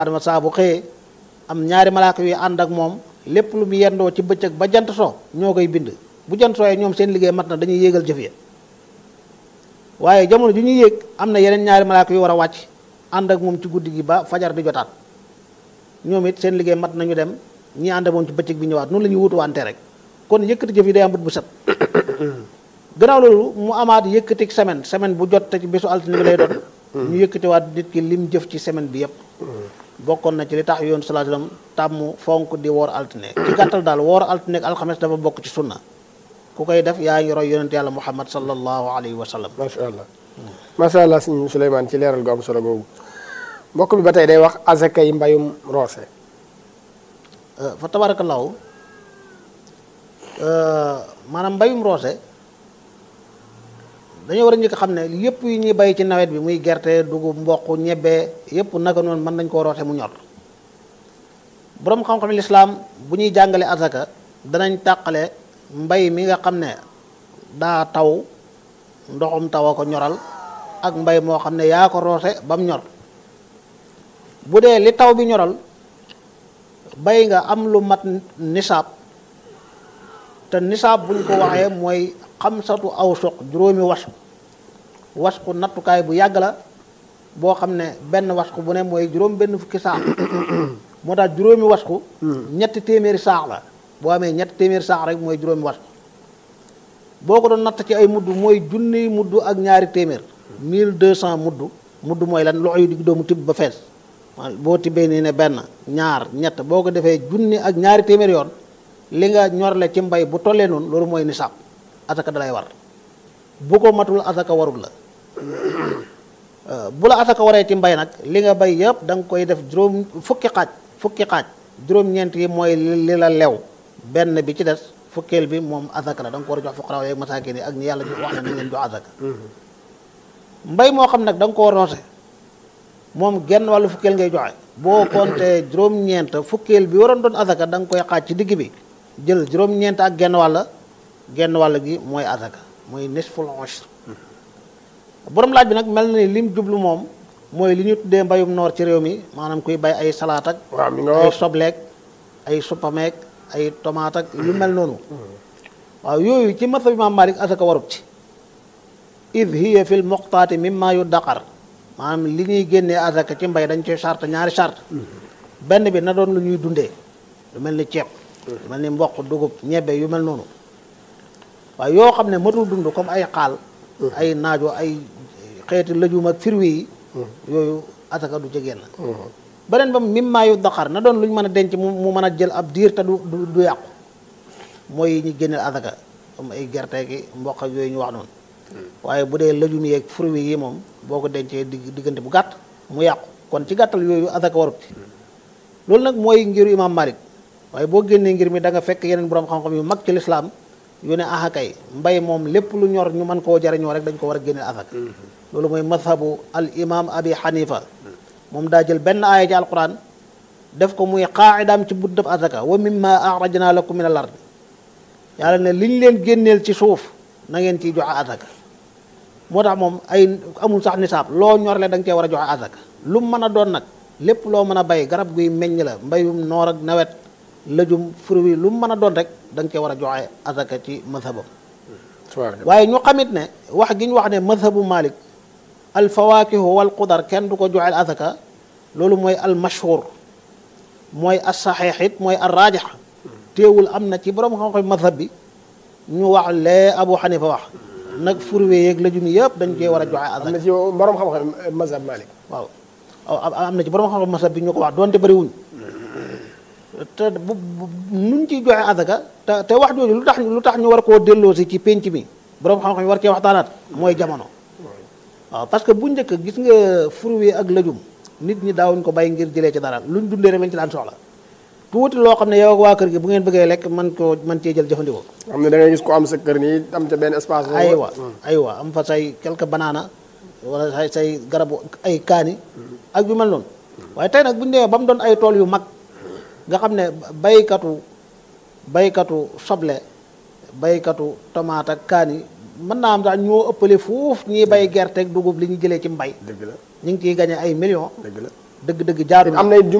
adama saa bu xëyee am ñaari malaaka yu ànd ak moom lépp lu mu yendoo ci bëccëg ba jant soo ñoo koy bind bu jant sooyee ñoom seen liggéey mat na dañuy yéegal jëf ya waaye jamono ju ñuy yéeg am na yeneen ñaari malaaka yu war a wàcc ànd ak moom ci guddi gi ba fajar di jotaat ñoom it seen liggéey mat nañu dem ñi ànd ak moom ci bëccëg bi ñëwaat noonu la ñuy wutuwante rek kon yëkkati jëf yi day am bët bu set gannaaw loolu mu amaat yëkkati semaine semaine bu jot te ci bésu altine bi lay doon ñu yëkkatiwaat nit ki lim jëf ci semaine bi yépp bokkoon na ci li tax yoon sallallahu alayhi wasallam tàmm fonk di woor altine ci gàttal daal woor altine ak alxames dafa bokk ci sunna ku koy def yaa ngi roy yonent yàlla muhammad sallallahu alayhi wa sallam macha allah macha allah sëñ Souleymane ci leeral gu am solo googu mbokk bi ba tey day wax azaka yi mbayum roose fa tabarakallahu maanaam mbayum roose dañoo war a njëkk xam ne yépp yi ñuy bay ci nawet bi muy gerte dugub mboq ñebbe yépp naka noonu mën nañ koo roose mu ñor boroom xam-xam lislaam bu ñuy jàngale azaka danañ tàqale mbay mi nga xam ne daa taw ndoxum taw a ko ñoral ak mbay moo xam ne yaa ko roose ba mu ñor bu dee li taw bi ñoral bay nga am lu mat nisaab te nisaab buñ ko waxee mooy xamsatu aw suq juróomi wasku wasku nattukaay bu yàgg la boo xam ne benn wasku bu ne mooy juróom benn fukki saax moo tax juróomi wasku ñetti téeméeri saax la boo amee ñetti téeméeri saax rek mooy juróomi wasku boo ko doon natt ci ay mudd mooy junniy mudd ak ñaari téeméer mille deux cent mudd mudd mooy lan loxo yu digg doomu tibb ba fees boo tibbee nii ne benn ñaar ñett boo ko defee junni ak ñaari téeméer yoon li nga ñorle ci mbay bu tollee noonu loolu mooy nisaab asaka dalay war bu ko matul asaka warul la bu la asaka waree ci mbay nag li nga bay yëpp da nga koy def juróom fukki xaaj fukki xaaj juróom-ñeent yi mooy li la lew benn bi ci des fukkeel bi moom asaka la da nga ko war a jox fuqaraaw yeeg masaakin yi ak ñi yàlla wax na ni leen jox asaka mbay moo xam nag da nga koo roose moom genn wàllu fukkeel ngay joxe boo compté juróom-ñeent fukkeel bi waroon doon asaka da nga koy xaaj ci digg bi jël juróom-ñeent ak genn wàll genn wàll gi mooy asaka mooy nisful ushr borom laaj bi nag mel na ni lim jublu moom mooy li ñu tuddee mbayum noor ci réew mi maanaam kuy bay ay salaat ak waaw mi nga ay wax sobleek ay suppameek ay tomate ak yu mel noonu waaw yooyu ci mazhab Imaam Malik asaka warut ci id hiya fil muqtaati mimma yu daqar maanaam li ñuy génnee asaka ci mbay dañ ci charte ñaari charte benn bi na doon lu ñuy dundee lu mel ni ceeb lu mel ni mboq dugub ñebbe yu mel noonu waaye yoo xam ne matul dund comme ay xaal ay naajo ay xeeti lëjum ak firwi yi yooyu asaka du ci génn beneen ba mimma yu daqar na doon lu ñu mën a denc mu mu mën a jël ab diir te du du du yàqu mooy yi ñu génneel asaka comme ay gerte gi mboq ak yooyu ñu wax noonu waaye bu dee lëjum yeeg fruits yi moom boo ko dencee digg diggante bu gàtt mu yàqu kon ci gàttal yooyu asaka warut ci loolu nag mooy ngiru imam Malik waaye boo génnee ngir mi da nga fekk yeneen borom xam-xam yu mag ci lislaam yu ne ah kay mbay moom lépp lu ñor ñu mën koo jariñoo rek dañ ko war a génneel asaka loolu mooy mazhabu al imam abi hanifa moom daa jël benn aaya ci alquran def ko muy qaa'idaam ci buddab asaka wa mimma axrajna lakum min al ard yàlla ne li ñu leen génneel ci suuf na ngeen ciy joxe asaka moo tax moom ay amul sax nisaab loo ñorle da nga cee war a joxe asaka lu mu mën a doon nag lépp loo mën a bay garab guy meññ la mbayum noor ak nawet lëjum fruit lu mu mën a doon rek da nga cee war a joxe asaka ci mazhabam subhanallah waaye ñu xamit ne wax gi ñu wax ne mazhabu Malik al fawaakihu wal qudar kenn du ko joxeel asaka loolu mooy al mashhur mooy as saxiix it mooy al raajix teewul am na ci borom xam-xam mazhab bi ñu wax lee Abu Xanifa wax nag fruit yeeg lëjum yëpp dañ cee war a joxe am asaka na ci borom xam-xam mazhab Malik waaw am am na ci borom xam-xam mazhab bi ñu ko wax doonte bëriwuñ te bu bu nuñ ciy joxe asaka te te wax jooju lu tax lu tax ñu war koo delloo si ci pénc mi borom xam-xam yi war cee waxtaanaat mooy jamono waaw parce que bu njëkk gis nga fruit ak lëjum nit ñi daawuñ ko bay ngir jëlee ci dara luñ dundee rek lañ ci daan soxla tuuti loo xam ne yow ak waa kër gi bu ngeen bëggee lekk man koo man cee jël jëfandikoo xam ne da ngay gis ko am sa kër nii am ca benn espace boobu. aywa aywa am fa say quelque banana wala say say garabu ay kaani ak yu mel noonu waaye tey nag bu ñu demee ba mu doon ay tool yu mag nga xam ne baykatu baykatu soble baykatu tomate ak kaani mën naa am sax ñoo ëppale fuuf ñiy bay gerte ak dugub li ñu jëlee ci mbay dëgg la ñu ngi ciy gañe ay millions dëgg la dëgg-dëgg jaadu na am na it